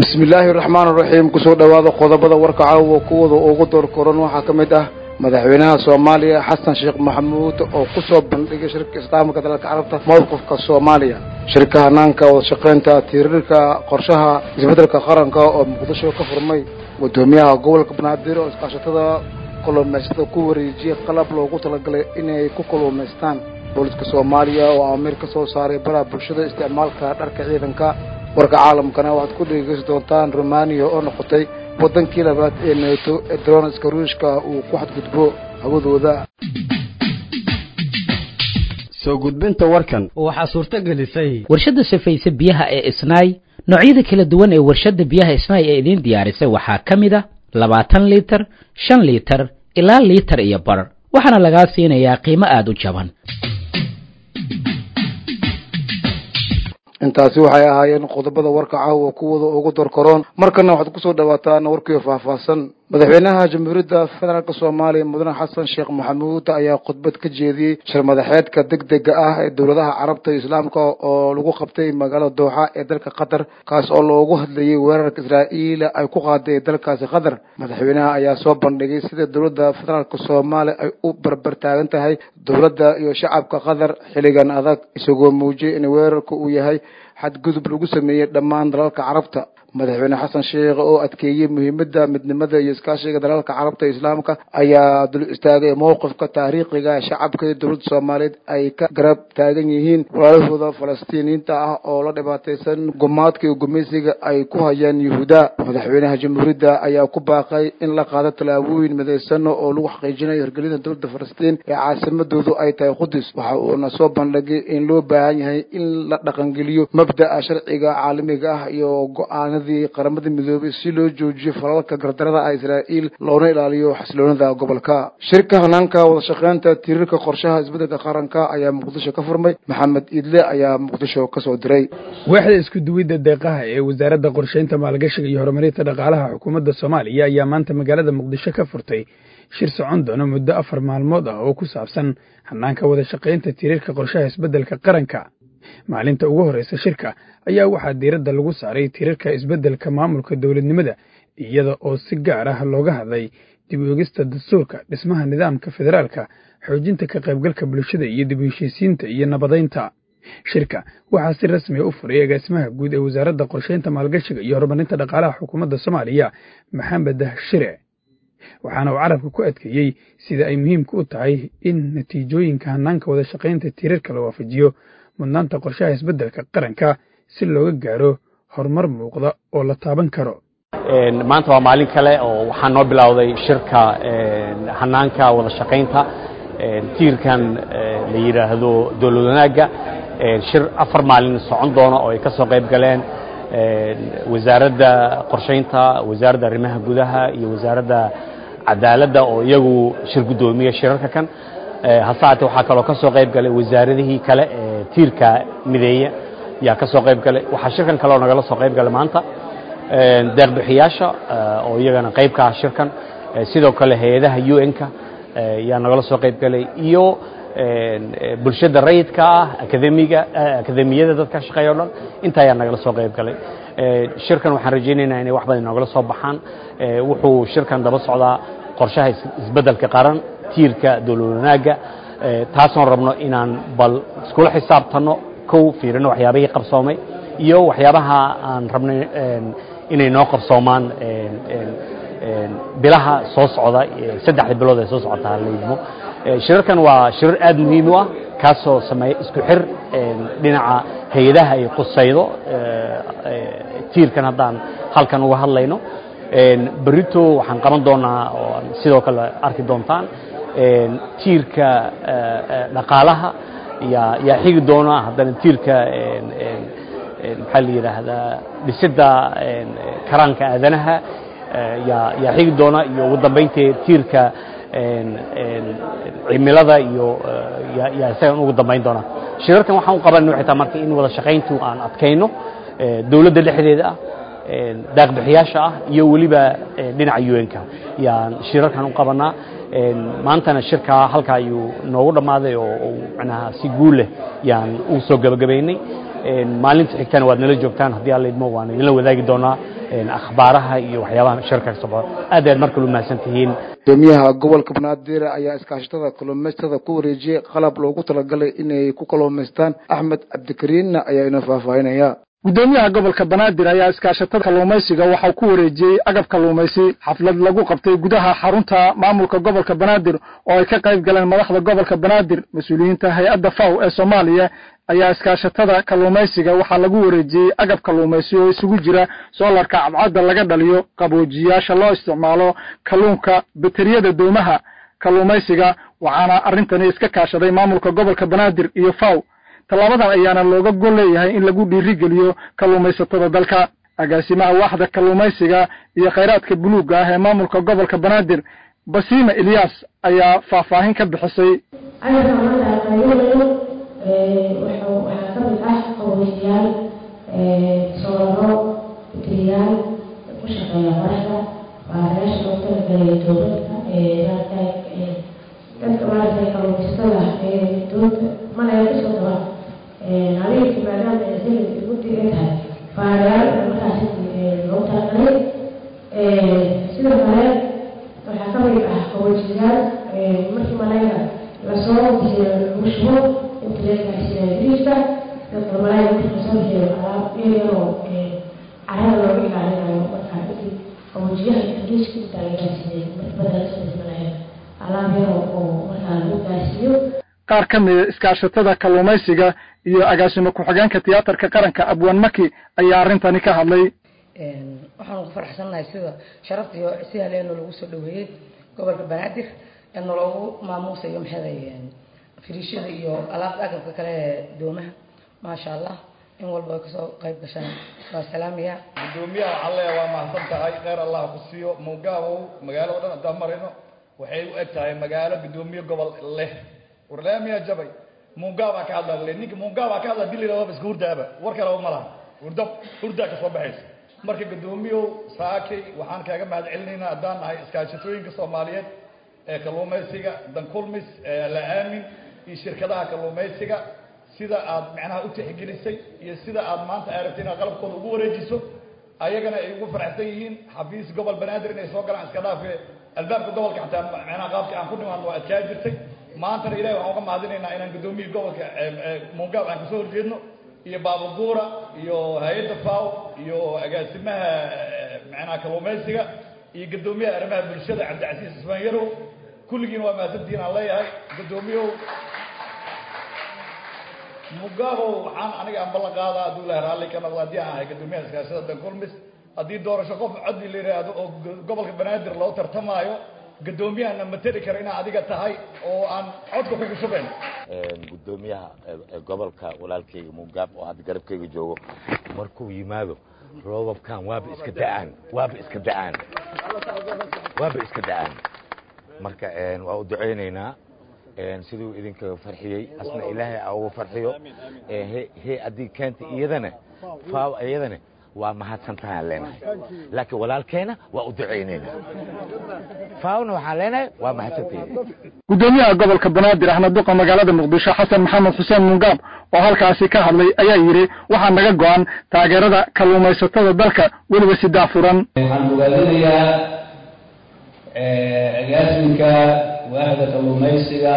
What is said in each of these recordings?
bismillaahi raxmaan raxiim kusoo dhowaada qodobada warka caawa kuwada ugu door koran waxaa ka mid ah madaxweynaha soomaaliya xasan sheekh maxamuud oo kusoo bandhigay shirka islaamka dalalka carabta mowqifka soomaaliya shirka hanaanka wadashaqeynta tirirka qorshaha isbedelka qaranka oo muqdisho ka furmay guddoomiyaha gobolka banaadir oo iskaashatada kalluumaysatada ku wareejiyay qalab loogu talagalay inay ku kalluumaystaan booliska soomaaliya oo amiir ka soo saaray baraha bulshada isticmaalka dharka ciidanka warka caalamkana waxaad ku dhegeysan doontaan romaniya oo noqotay waddankii labaad ee neeto ee dronska ruushka uu ku xadgudbo hawadooda soo gudbinta warkan waxaa suurto gelisay warshadda safayse biyaha ee isnaay noocyada kala duwan ee warshadda biyaha isnaay ee idiin diyaarisay waxaa ka mid a labaatan liitar shan liitar ilaa liitar iyo bar waxaana lagaa siinayaa qiimo aada u jaban intaasi waxay ahaayeen qodobada warka caawa kuwada ugu dorkaroon markana waxaad kusoo dhawaataan warkii faahfaahsan madaxweynaha jamhuuriyadda federaalk soomaaliya mudane xasan sheekh maxamuud ayaa khudbad ka jeediyey shir madaxeedka deg dega ah ee dowladaha carabta iyo islaamka oo lagu qabtay magaalada dooxa ee dalka qatar kaas oo loogu hadlayay weerarka israa'iil ay ku qaaday dalkaasi qatar madaxweynaha ayaa soo bandhigay sida dowladda federaalk soomaaliya ay u barbar taagan tahay dowladda iyo shacabka qatar xilligan adag isagoo muujiyay in weerarka uu yahay xadgudub lagu sameeyey dhammaan dalalka carabta madaxweyne xasan sheekh oo adkeeyey muhiimadda midnimada iyo iskaashiga dalalka carabta islaamka ayaa dul istaagay mowqifka taariikhiga shacabka iyo dowladda soomaaliyeed ay ka garab taagan yihiin walaalahooda falastiiniyiinta ah oo la dhibaataysan gumaadka iyo gumaysiga ay ku hayaan yuhuuda madaxweynaha jamhuuriyadda ayaa ku baaqay in la qaado tallaabooyin midaysan oo lagu xaqiijinayo hirgelinta dowladda falastiin ee caasimadoodu ay tahay qudus waxa uuna soo bandhigay in loo baahan yahay in la dhaqangeliyo mabda'a sharciga caalamiga ah iyo go-aanada qaramada midoobay si loo joojiyo falalka gardarada ah israa'iil loona ilaaliyo xasiloonida gobolka shirka hanaanka wadashaqeynta tirirka qorshaha isbedelka qaranka ayaa muqdisho ka furmay maxamed iidle ayaa muqdisho kasoo diray waaxda isku duwidda deeqaha ee wasaaradda qorshaynta maalgashiga iyo horumarinta dhaqaalaha xukuumadda soomaaliya ayaa maanta magaalada muqdisho ka furtay shir socon doona muddo afar maalmood ah oo ku saabsan hanaanka wadashaqaynta tirirka qorshaha isbedelka qaranka maalinta ugu horreysa shirka ayaa waxaa diiradda lagu saaray tirirka isbeddelka maamulka dowladnimada iyada oo si gaar ah looga hadlay dib u egista dastuurka dhismaha nidaamka federaalka xoojinta ka qaybgalka bulshada iyo dib u heshiisiinta iyo nabadaynta shirka waxaa si rasmiya u furay agaasimaha guud ee wasaaradda qorshaynta maalgashiga iyo horumarinta dhaqaalaha xukuumadda soomaaliya maxamed shire waxaana uu carabka ku adkeeyey sida ay muhiimka u tahay in natiijooyinka hanaanka wada shaqaynta tirirka la waafajiyo mudnaanta qorshaha isbeddelka qaranka si looga gaaro horumar muuqda oo la taaban karo maanta waa maalin kale oo waxaa noo bilowday shirka hanaanka wada shaqaynta tiirkan la yidhaahdo dowlad wanaagga shir afar maalin socon doono oo ay ka soo qayb galeen wasaaradda qorshaynta wasaaradda arrimaha gudaha iyo wasaaradda cadaaladda oo iyagu shir guddoomiya shirarka kan hasaate waxaa kaloo ka soo qayb galay wasaaradihii kale ee tiirka mideeya yaa ka soo qayb galay waxaa shirkan kaleo nagala soo qayb galay maanta deeqbixiyaasha oo iyagana qayb ka ah shirkan sidoo kale hay-adaha u n-ka yaa nagala soo qayb galay iyo bulshada rayidka ah akademiga akademiyada dadka shaqeeya o dhan inta ayaa nagala soo qayb galay shirkan waxaan rajaynaynaa inay wax badan noogala soo baxaan wuxuu shirkan daba socdaa qorshaha isbeddelka qaran tiirka dowlad wanaagga taasoon rabno inaan bal iskula xisaabtanno kow fiirino waxyaabahii qabsoomay iyo waxyaabaha aan rabnay inay noo qabsoomaan bilaha soo socda saddexda bilood ee soo socota halaydmo shirarkan waa shirar aad muhiim u ah kaasoo sameeya isku xir dhinaca hay-adaha ay qusaydo tiirkan haddaan halkan uga hadlayno berito waxaan qaban doonaa oo sidoo kale arki doontaan tiirka dhaqaalaha yaa yaa xigi doona haddana tiirka maxaa la yidhaahdaa dhisidda karaanka aadanaha yaa yaa xigi doona iyo ugu dambayntii tiirka cimilada iyo yaa isagan ugu dambayn doona shirarkan waxaan u qabanay waxay tahay marka in wada shaqayntu aan adkayno dowladda dhexdeeda ah daaqbixiyaasha ah iyo weliba dhinaca un-ka yaan shirarkan u qabanaa maantana shirkaa halka ayuu noogu dhammaaday oo manaha si guul leh yaan u soo gebagabaynay maalinta xigtana waad nala joogtaan haddii alla idmo waan idinla wadaagi doonaa akhbaaraha iyo waxyaabaha shirka ka socda aad aad markale u mahadsan tihiin gudoomiyaha gobolka banaadir ayaa iskaashatada kalluumaysatada ku wareejiyey qalab loogu talagalay inay ku kalluumaystaan axmed cabdikariinna ayaa ina faahfaahinaya gudoomiyaha gobolka banaadir ayaa iskaashatada kalluumaysiga waxau ku wareejiyey agab kalluumaysi xaflad lagu qabtay gudaha xarunta maamulka gobolka banaadir oo ay ka qayb galeen madaxda gobolka banaadir mas-uuliyiinta hay-adda faw ee soomaaliya ayaa iskaashatada kalluumaysiga waxaa lagu wareejiyey agab kalluumaysi oo isugu jira soolarka cadcadda laga dhaliyo qaboojiyaasha loo isticmaalo kalluunka bateriyada doomaha kalluumaysiga waxaana arrintani iska kaashaday maamulka gobolka banaadir iyo faw tallaabadan ayaana looga gol leeyahay in lagu dhiirigeliyo kalluumaysatada dalka agaasimaha waaxda kalluumaysiga iyo khayraadka buluugga ah ee maamulka gobolka banaadir basiima ilyaas ayaa faahfaahin ka bixisay waxaa ka mid ah qaboojiyaal soolaro bateriyaal ku shaqeeya qoraxda baarayaasha loogu talagalay dowladka dadka maaragtay kalluumaysatada doonta malaya kasoo daba habeenkii maadaama xilli guddi ay tahay baarayaal markaasi loogu talagalay sidoo kale waxaa ka mid ah qaboojiyaal markii malayga lasoo bixiyo lagu shubo inta leegaasiinayo biriiska dadka malayga markii lasoo bixiyo alaab yaryaroo carada looga ilaalinayo markaa intii qaboojiyaha biriiska intaa la gaarsiinay marka badan lasoo bixi malayga alaab yaro oo markaa lagu gaarsiiyo qaar ka mida iskaashatada kalluumaysiga iyo agaasimo ku-xigeenka tiyaatarka qaranka abwaan maki ayaa arrintani ka hadlay waxaanu ku faraxsannahay sida sharafta iyo si haleeno lagu soo dhaweeyey gobolka banaadir eena loogu maamuusayo maxeeday firiishada iyo alaabta agabka kale ee doomaha maasha allah in walba ay kasoo qayb gashaan waa salaamaya gudoomiyaha alle waa mahadsan tahay kheyr allah ku siiyo mugaabow magaalada dhan haddaan marayno waxay u eg tahay magaalo gudoomiye gobol leh warlaamiyaa jabay mungaabaa ka hadla le ninka mungaabaa ka hadla dili laba iska hurdaaba war kaleba ma laha hurda hurdaa ka soo baxaysa marka gudoomiyow saakay waxaan kaaga mahad celinaynaa haddaan nahay iskaashatooyinka soomaaliyeed ee kalluumaysiga dankulmis la aamin iyo shirkadaha kalluumaysiga sida aad macnaha u tixgelisay iyo sida aad maanta ay rabtay inaad qalabkooda ugu wareejiso ayagana ay ugu faraxsan yihiin xafiis gobol banaadir inay soo galaan iska dhaafe albaabka gobolka xataa macnaha qaabka aan ku dhimaadno waa adkaa jirtay maantana ilahi waxaan uga mahadinaynaa inaan gudoomiyii gobolka mungaab aan kasoo horjeedno iyo baabuguura iyo hay-adda faw iyo agaasimaha macnaha kalluumaysiga iyo gudoomiyaha arrimaha bulshada cabdicasiis ismaan yarow kulligiin waa mahadsantihiin aan leeyahay gudoomiyow mugaabow waxaan aniga aan ballan qaadaa hadduu ilahay raalli ka noqdo haddii aan ahay gudoomiyaha iskaashada dankulmis haddii doorasho qof codbi la yidhaahdo oo gobolka banaadir loo tartamaayo gudoomiyahana materi kara inaa adiga tahay oo aan codka kugu shubayn gudoomiyaha gobolka walaalkayga mugaab oo hadda garabkayga joogo markuu yimaado roobabkan waaba iska da'aan waaba iska da'aan waaba iska da'aan marka waa u ducaynaynaa siduu idinka farxiyey asna ilaahay a ugu farxiyo he haddii keenta iyadana faaw iyadana waa mahadsantahaan leenahay laakiin walaalkeena waa u ducaynaynaa faawna waxaan leenahay waa mahadsantayn gudoomiyaha gobolka banaadir axmed duqa magaalada muqdisho xasan maxamed xuseen mungaab oo halkaasi ka hadlay ayaa yidhi waxaa naga go-an taageerada kalluumaysatada dalka weliba si daafuran waxaan bogaadinayaa agaasinka waaxda kalluumaysiga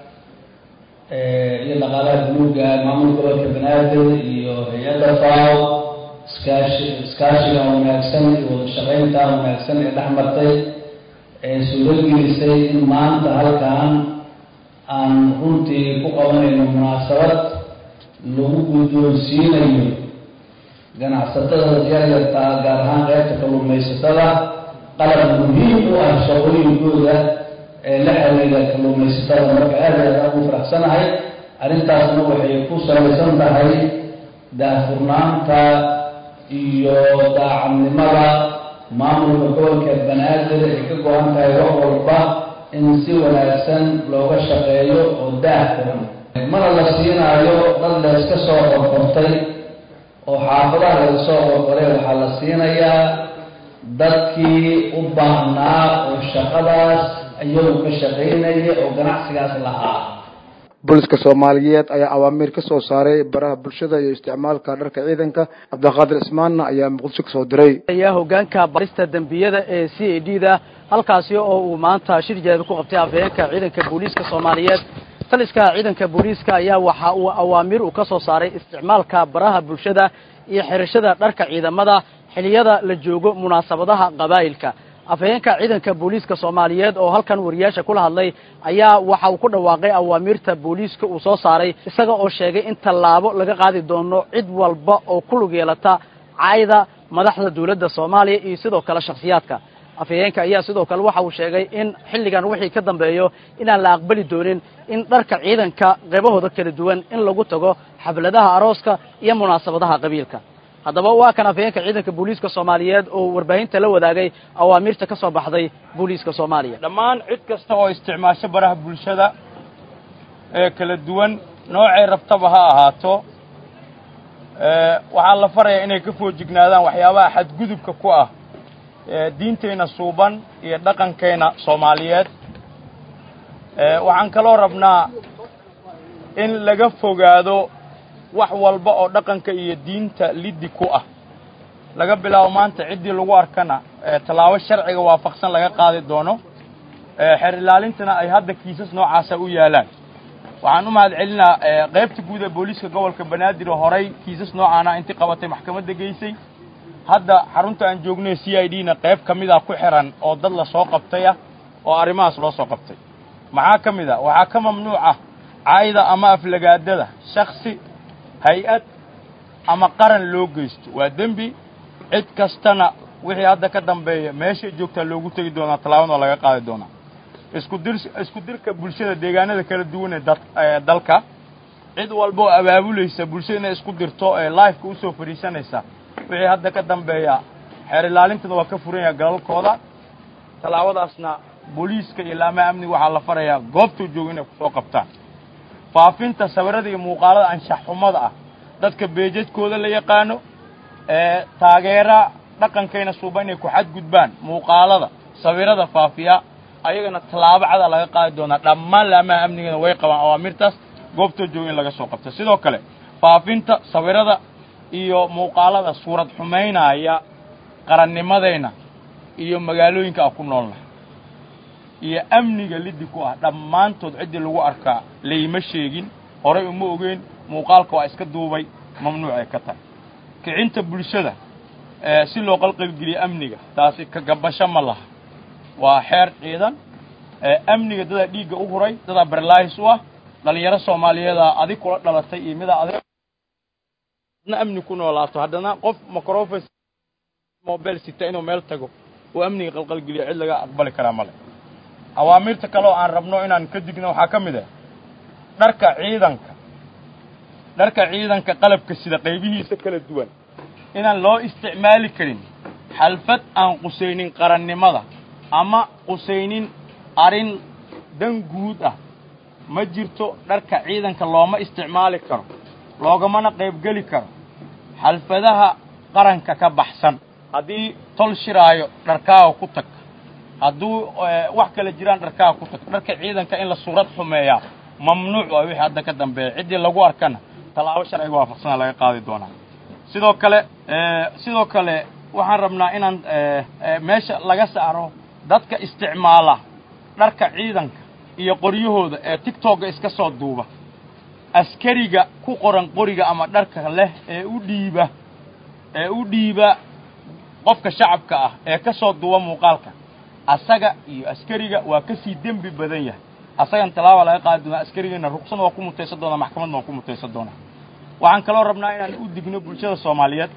iyo dhaqaalaha buluuga maamulka gobolka banaadir iyo hay-adda faw iskaashi iskaashiga wanaagsan iyo wada shaqaynta wanaagsan ee dhex martay ee suuragelisay in maanta halkan aan runtii ku qabanayno munaasabad lagu guddoonsiinayo ganacsatada yaryartaa gaar ahaan qaybta kalluumaysatada qalab muhiim u ah shaqooyinkooda ee la xiriira kalluumaysatada marka aad aad aan ugu faraxsanahay arrintaasna waxay ku salaysan tahay daahfurnaanta iyo daacadnimada maamulka gobolka banaadir ay ka go-an tahay wax walba in si wanaagsan looga shaqeeyo oo daah furan mana la siinaayo dad la iska soo qorqortay oo xaafadaha laga soo qorqoray waxaa la siinayaa dadkii u baahnaa oo shaqadaas iyagu ka shaqaynaya oo ganacsigaas lahaa booliska soomaaliyeed ayaa awaamiir ka soo saaray baraha bulshada iyo isticmaalka dharka ciidanka cabdiqaadir ismaanna ayaa muqdisho kasoo diray ayaa hogaanka barista dembiyada ee c a d da halkaasi oo uu maanta shir jeeda ku qabtay afhayeenka ciidanka booliiska soomaaliyeed taliska ciidanka booliiska ayaa waxa uu awaamiir uu ka soo saaray isticmaalka baraha bulshada iyo xirashada dharka ciidamada xiliyada la joogo munaasabadaha qabaa'ilka afhayeenka ciidanka booliiska soomaaliyeed oo halkan wariyaasha kula hadlay ayaa waxa uu ku dhawaaqay awaamiirta booliiska uu soo saaray isaga oo sheegay in tallaabo laga qaadi doono cid walba oo ku lug yeelata caayda madaxda dawladda soomaaliya iyo sidoo kale shakhsiyaadka afhayeenka ayaa sidoo kale waxa uu sheegay in xilligan wixii ka dambeeyo inaan la aqbali doonin in dharka ciidanka qaybahooda kala duwan in lagu tago xafladaha arooska iyo munaasabadaha qabiilka haddaba waa kan afhayeenka ciidanka booliiska soomaaliyeed oo warbaahinta la wadaagay awaamiirta ka soo baxday booliiska soomaaliya dhammaan cid kasta oo isticmaasho baraha bulshada ee kala duwan noocay rabtaba ha ahaato waxaa la farayaa inay ka foojignaadaan waxyaabaha xadgudubka ku ah diinteenna suuban iyo dhaqankeenna soomaaliyeed waxaan kaloo rabnaa in laga fogaado wax walba oo dhaqanka iyo diinta liddi ku ah laga bilaabo maanta ciddii lagu arkana tallaabo sharciga waafaqsan laga qaadi doono xeer ilaalintana ay hadda kiisas noocaasa u yaalaan waxaan u mahad celinaa qaybta guud ee booliiska gobolka banaadir oo horay kiisas noocaana intii qabatay maxkamadda geysay hadda xarunta aan joognay c i d na qayb ka mid a ku xiran oo dad la soo qabtay ah oo arrimahaas loo soo qabtay maxaa ka mid a waxaa ka mamnuuc ah caayda ama aflagaadada shaksi hay-ad ama qaran loo geysto waa dembi cid kastana wixii hadda ka dambeeya meeshay joogtaa loogu tegi doonaa tallaabana oo laga qaadi doonaa isku dir isku dirka bulshada deegaanada kala duwan ee dad dalka cid walba oo abaabulaysa bulshada inay isku dirto ee lifeka usoo fadhiisanaysa wixii hadda ka dambeeya xeer ilaalintana waa ka furan yaha galalkooda tallaabadaasna booliiska iyo laamaha amniga waxaa la farayaa goobtuu jooga inay kusoo qabtaan faafinta sawirada iyo muuqaalada anshax xumada ah dadka beejadkooda la yaqaano ee taageera dhaqankayna suuba inay ku xadgudbaan muuqaalada sawirada faafiya ayagana tallaabo cada laga qaadi doonaa dhammaan laamaha amnigana way qabaan awaamirtaas goobtoo jooga in laga soo qabto sidoo kale faafinta sawirada iyo muuqaalada suurad xumaynaya qarannimadayna iyo magaalooyinka aan ku noolnahay iyo amniga liddi ku ah dhammaantood ciddii lagu arkaa layma sheegin horay uma ogeyn muuqaalka waa iska duubay mamnuuc ay ka tahay kicinta bulshada si loo qalqalgeliyo amniga taasi ka gabasho ma laha waa xeer ciidan amniga dadaa dhiigga u huray dadaa barlaahis u ah dhalinyaro soomaaliyeeda adig kula dhalatay iyo midaa adig adna amni ku noolaato haddana qof microfon mobile sita inuu meel tago oo amniga qalqalgeliyo cid laga aqbali karaa male awaamirta kale oo aan rabno inaan ka digno waxaa ka mid ah dharka ciidanka dharka ciidanka qalabka sida qaybihiisa kala duwan inaan loo isticmaali karin xalfad aan qusaynin qarannimada ama qusaynin arrin dan guud ah ma jirto dharka ciidanka looma isticmaali karo loogamana qaybgeli karo xalfadaha qaranka ka baxsan haddii tol shiraayo dharkaaga ku tag hadduu wax kala jiraan dharkaaga ku tag dharka ciidanka in la suurad xumeeyaa mamnuuc waa wixii hadda ka dambeeya ciddii lagu arkana tallaabo sharciga waafaqsana laga qaadi doonaa sidoo kale sidoo kale waxaan rabnaa inaan meesha laga saaro dadka isticmaala dharka ciidanka iyo qoryahooda ee tigtogga iska soo duuba askariga ku qoran qoriga ama dharka leh ee u dhiiba ee u dhiiba qofka shacabka ah ee ka soo duuba muuqaalka asaga iyo askariga waa ka sii dembi badan yahay asagan tallaaba laga qaadi doonaa askarigana ruqsana waa ku mutaysan doonaa maxkamadna waa ku mutaysan doonaa waxaan kaloo rabnaa inaan u digno bulshada soomaaliyeed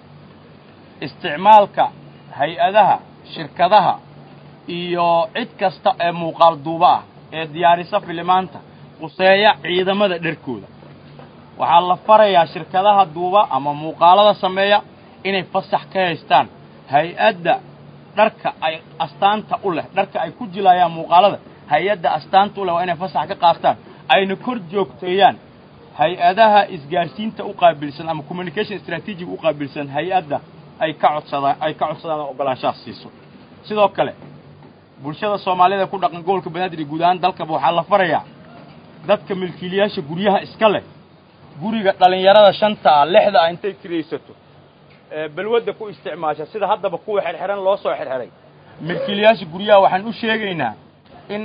isticmaalka hay-adaha shirkadaha iyo cid kasta ee muuqaal duuba ah ee diyaarisa filimaanta quseeya ciidamada dharkooda waxaa la farayaa shirkadaha duuba ama muuqaalada sameeya inay fasax ka haystaan hay-adda dharka ay astaanta u leh dharka ay ku jilaayaan muuqaalada hay-adda astaanta u leh waa inay fasax ka qaataan ayna kor joogteeyaan hay-adaha isgaarsiinta u qaabilsan ama communication strategiga u qaabilsan hay-adda ay ka codsadaan ay ka codsadaan oo ogolaanshaha siiso sidoo kale bulshada soomaaliyed ee ku dhaqan gobolka banaadir iyo guud ahaan dalkaba waxaa la farayaa dadka milkiilayaasha guryaha iska leh guriga dhallinyarada shanta ah lixda ah intay kiraysato ee balwadda ku isticmaasha sida haddaba kuwa xerxeran loo soo xerxeray milkiilayaasha guryaha waxaan u sheegaynaa in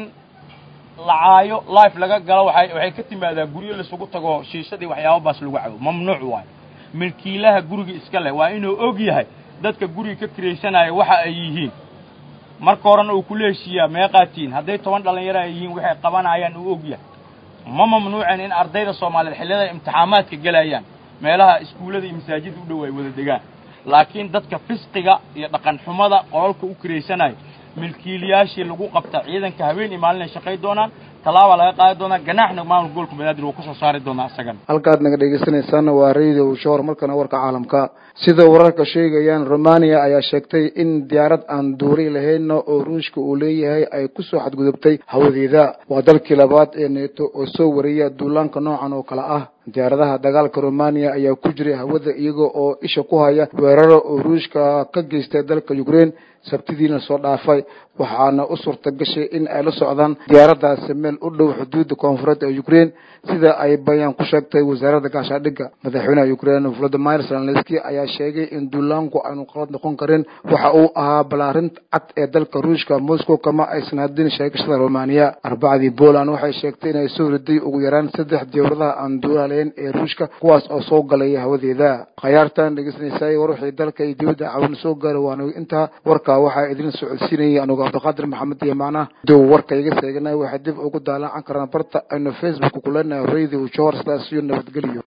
lacaayo life laga galo waxay waxay ka timaadaa guryo laisugu tago shiishadii waxyaaba baas lagu cabo mamnuuc waayo milkiilaha guriga iska leh waa inuu og yahay dadka guriga ka kiraysanaya waxa ay yihiin marka horena uu kula heshiiyaa meeqaatiin hadday toban dhallinyaro ay yihiin waxay qabanayaan uu og yahay ma mamnuucen in ardayda soomaaliyeed xilliyada imtixaamaadka gelayaan meelaha iskuullada iyo masaajidda u dhow ay wada degaan laakiin dadka fisqiga iyo dhaqan xumada qolalka u kiraysanaya milkiilayaashii lagu qabta ciidanka habeen iyo maalin ay shaqay doonaan tallaaba laga qaadi doonaa ganaaxna maamul gobolka banaadir wuu kasoo saari doonaa isagana halkaad naga dhegeysanaysaana waa radio shoor markana warka caalamka sida wararka sheegayaan romania ayaa sheegtay in diyaarad aan duuli lahayn oo ruushka uu leeyahay ay kusoo xadgudubtay hawadeeda waa dalkii labaad ee neeto oo soo wariya duulaanka noocan oo kale ah diyaaradaha dagaalka romania ayaa ku jiray hawada iyaga oo isha ku haya weeraro oo ruushka ka geystay dalka ukraine sabtidiina soo dhaafay waxaana u suurta gashay in ay la socdaan diyaaradaasi meel u dhow xuduudda koonfureed ee ukraine sida ay bayaan ku sheegtay wasaaradda gaashaadhigga madaxweynaha ukraine volodimir zelenski ayaa sheegay in duulaanku aanu qalad noqon karin waxa uu ahaa balaarinta cad ee dalka ruushka moscow kama aysan hadin sheegashada romania arbacadii poland waxay sheegtay inay soo riday ugu yaraan saddex diyaaradaha aan duulaaleyn ee ruushka kuwaas oo soo galaya hawadeeda khayaartan dhegeysanaysaay war wixii dalka iyo dibadda caawin soo gaaray waana intaa warka waxaa idin socodsiinayay anugu cabdiqaadir maxamed iyo macnah dow warka iga seeganay waxay dib ugu daalaan karaan barta aynu facebook ku leenahay radio jor sidaas iyo nabadgelyo